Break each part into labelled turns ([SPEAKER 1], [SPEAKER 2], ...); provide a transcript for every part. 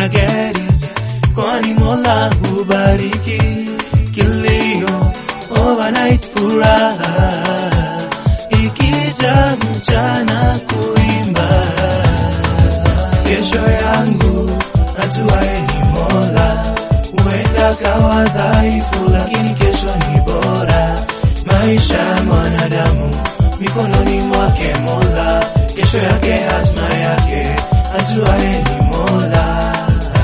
[SPEAKER 1] una get it, kwani Mola hubariki kilio, overnight furaha, ikija mchana kuimba. Kesho yangu atuaye ni Mola, huenda kawa dhaifu, lakini kesho ni bora. Maisha ya mwanadamu mikononi mwake Mola, kesho yake hatma yake ajuaye ni Mola.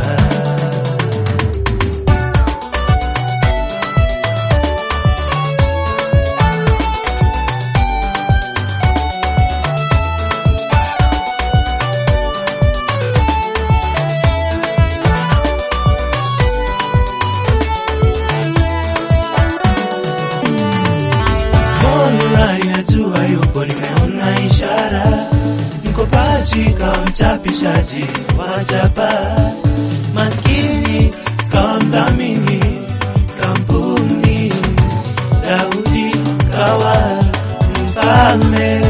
[SPEAKER 1] Mola ninajua yupo, nimeona ishara, mkopaji kawa mchapishaji wa chapa, maskini kawa mdhamini kampuni, Daudi kawa mfalme.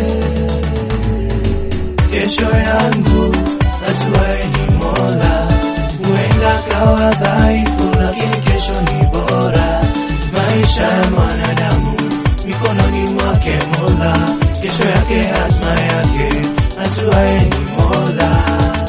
[SPEAKER 1] Kesho yangu ajuaye ni Mola, huenda kawa dhaifu, lakini kesho ni bora. Maisha ya mwanadamu mikononi mwake Mola, kesho yake hatma yake ajuaye ni Mola.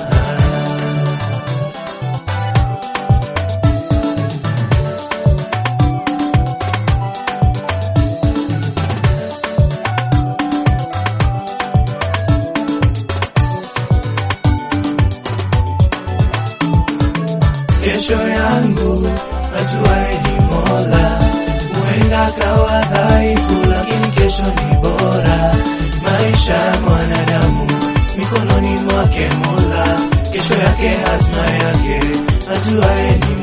[SPEAKER 1] Kesho yangu ajuaye ni Mola, huenda kawa dhaifu, lakini kesho ni bora. Maisha ya mwanadamu mikononi mwake Mola, kesho yake hatma yake ajuaye ni